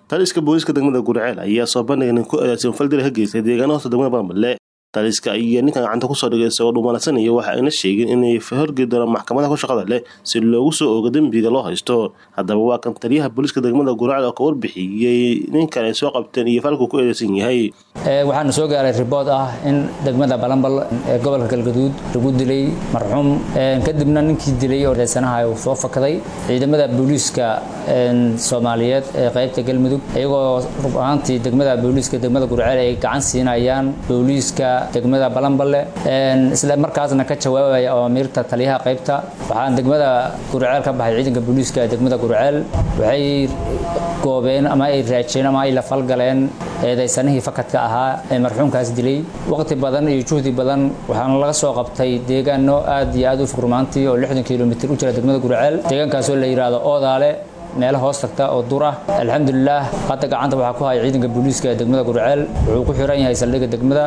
taliska booliiska degmada gurceel ayaa soo bandhigay nin ku eedeysan faldil ka geystay deegaana hoosta degmada baanbale taliska ayaa ninkan gacanta kusoo dhigay isagoo dhumaansanaya waxa ayna sheegeen inay horgeli doonaan maxkamadaha ku shaqada leh si loogu soo oogo dembiga loo haysto haddaba waa kan taliyaha booliiska degmada gurceel oo ka warbixiyey ninkan ay soo qabteen iyo falku ku eedeysan yahay waxaana soo gaaray ribood ah in degmada balanbal ee gobolka galgaduud lagu dilay marxuum kadibna ninkii dilay oo eedeysanaha uu soo fakaday ciidamada booliiska soomaaliyeed ee qaybta galmudug iyagoo rub ahaantii degmada booliiska degmada gurceel ay gacan siinayaan booliiska degmada balanballe isla markaasna ka jawaabaya awamiirta taliyaha qaybta waxaan degmada gurceel ka baxay ciidanka booliiska ee degmada gurceel waxay goobeen ama ay raajeen ama ay la falgaleen eedaysanihii fakadka ahaa ee marxuumkaas dilay waqti badan iyo juhdi badan waxaana laga soo qabtay deegaano aad iyo aad u furmaantii oo lixdan kilomitir u jira degmada gurceel deegaankaasoo la yidhaahdo oodaale meelo hoos tagta oo dur ah alxamdulilah hadda gacanta waxaa ku haya ciidanka booliiska ee degmada gurceel wuxuu ku xiran yahay saldhigga degmada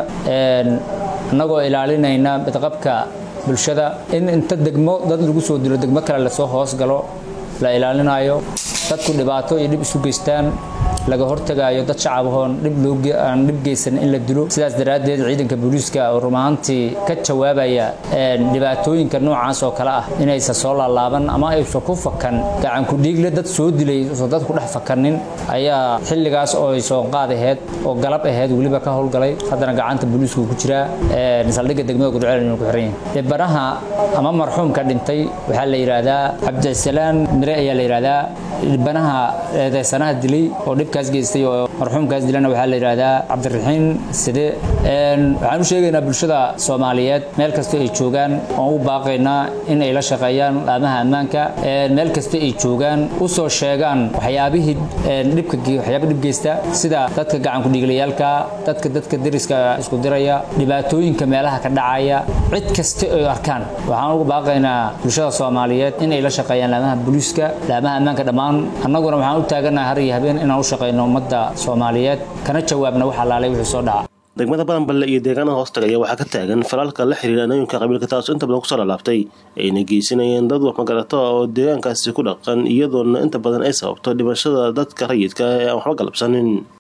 annagoo ilaalinayna midqabka bulshada in inta degmo dad lagu soo dilo degmo kale lasoo hoos galo la ilaalinayo dadku dhibaato iyo dhib isu geystaan laga hortagaayo dad shacabahoon dhibaan dhib geysan in la dilo sidaas daraaddeed ciidanka booliiska oo rumahaantii ka jawaabaya dhibaatooyinka noocaas oo kale ah inaysan soo laalaaban ama aysan ku fakan gacanku dhiigle dad soo dilay usan dad ku dhex fakanin ayaa xilligaas oo ay soo qaad aheyd oo galab aheyd weliba ka howlgalay haddana gacanta booliisku ku jiraa saldhigga degmada gudceel inuu ku xiran yahay dhibanaha ama marxuumka dhintay waxaa la yidhaahdaa cabdisalaan mire ayaa la yidhaahdaa dhibanaha eedeysanaha dilay oo dhibkaas geystay oo marxuumkaas dilana waxaa la yidhaahdaa cabdiraxiin side waxaan u sheegaynaa bulshada soomaaliyeed meel kasta ay joogaan oon u baaqaynaa in ay la shaqeeyaan laamaha ammaanka meel kasta ay joogaan u soo sheegaan waxyaabihii dhibka waxyaaba dhib geysta sida dadka gacanku dhiiglayaalka dadka dadka deriska isku diraya dhibaatooyinka meelaha ka dhacaya cid kasta ay arkaan waxaan ugu baaqaynaa bulshada soomaaliyeed in ay la shaqeeyaan laamaha booliiska laamaha ammaanka dhammaan annaguna waxaan u taaganahay har iyo habeen inaan u shaqeyno ummadda soomaaliyeed kana jawaabna wax alaalay wixii soo dhaca degmada balanballe iyo deegaanada hoostaga ayaa waxaa ka taagan falalka la xiriira anooyinka qabiilka taasoo inta badan kusoo laalaabtay ayna geysanayeen dad waxmagarato oo deegaankaasi ku dhaqan iyadoona inta badan ay sababto dhimashada dadka rayidka ee aan waxba galabsanin